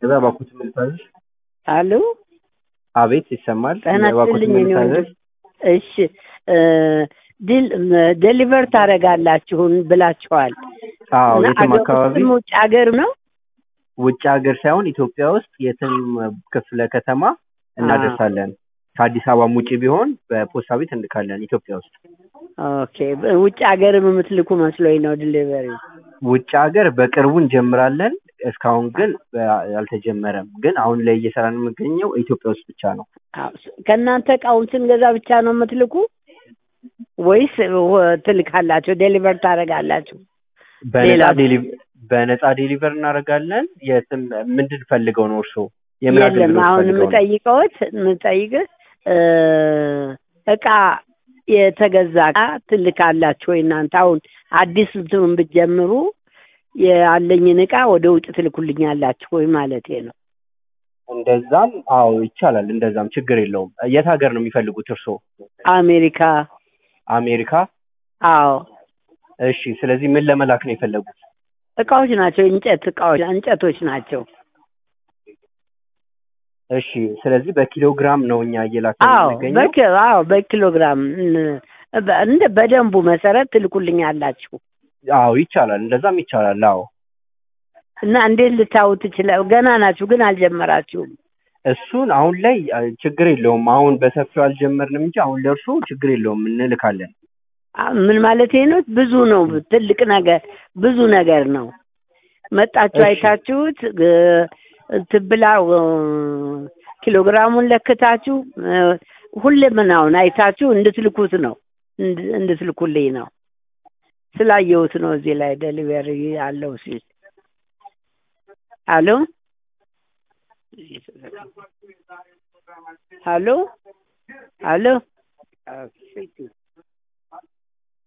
ገበያ ባኩት ምልታዘዝ አሉ አቤት ይሰማል። ጤና ባኩት ይስጥልኝ እኔ ምልታዘዝ ወንድም። እሺ እ ዲል ዴሊቨር ታደርጋላችሁን ብላችኋል። አዎ እና የትም አገር አካባቢ ውስጥም ውጭ ሀገር ነው? ውጭ ሀገር ሳይሆን ኢትዮጵያ ውስጥ የትም ክፍለ ከተማ እናደርሳለን። ከአዲስ አበባም ውጭ ቢሆን በፖስታ ቤት እንልካለን ኢትዮጵያ ውስጥ። ኦኬ ውጭ ሀገርም የምትልኩ መስሎኝ ነው ዲሊቨሪ። ውጭ ሀገር በቅርቡ እንጀምራለን። እስካሁን ግን በ- አልተጀመረም። ግን አሁን ላይ እየሰራን የምንገኘው ኢትዮጵያ ውስጥ ብቻ ነው። አዎ፣ ከእናንተ እቃውን ስንገዛ ብቻ ነው የምትልኩ ወይስ ወ- ትልካላችሁ? ዴሊቨር ታደርጋላችሁ? በነፃ ሌላ- ዴሊ- በነፃ ዴሊቨር እናደርጋለን። የትም ምንድን ፈልገው ነው እርስዎ? የምን የለም አገልግሎት አሁን ፈልገው ነው? የምጠይቀዎት የምጠይቅህ እ እቃ የተገዛ እቃ ትልካላችሁ ወይ እናንተ? አሁን አዲስ እንትኑን ብትጀምሩ ያለኝን እቃ ወደ ውጭ ትልኩልኛላችሁ ወይ ማለቴ ነው። እንደዛም አዎ ይቻላል። እንደዛም ችግር የለውም። የት ሀገር ነው የሚፈልጉት እርስዎ? አሜሪካ። አሜሪካ? አዎ እሺ። ስለዚህ ምን ለመላክ ነው የፈለጉት? እቃዎች ናቸው፣ እንጨት እቃዎች እንጨቶች ናቸው። እሺ። ስለዚህ በኪሎ ግራም ነው እኛ እየላክን አዎ የምንገኘው። በኪ አዎ በኪሎግራም እን- በ- እንደ በደንቡ መሰረት ትልኩልኛላችሁ አዎ ይቻላል። እንደዛም ይቻላል። አዎ እና እንዴት ልታዩ ትችላል? ገና ናችሁ ግን አልጀመራችሁም። እሱን አሁን ላይ አ, ችግር የለውም። አሁን በሰፊው አልጀመርንም እንጂ አሁን ለእርሱ ችግር የለውም እንልካለን። አ- ምን ማለት ነው? ብዙ ነው፣ ትልቅ ነገር ብዙ ነገር ነው። መጣችሁ እሺ። አይታችሁት ግ- ትብላ እ፣ ኪሎግራሙን ለክታችሁ እ፣ ሁለመናውን አይታችሁ እንድትልኩት ነው እንድ- እንድትልኩልኝ ነው። ስላየሁት ነው እዚህ ላይ ዴሊቨሪ አለው ሲል አሎ አሎ አሎ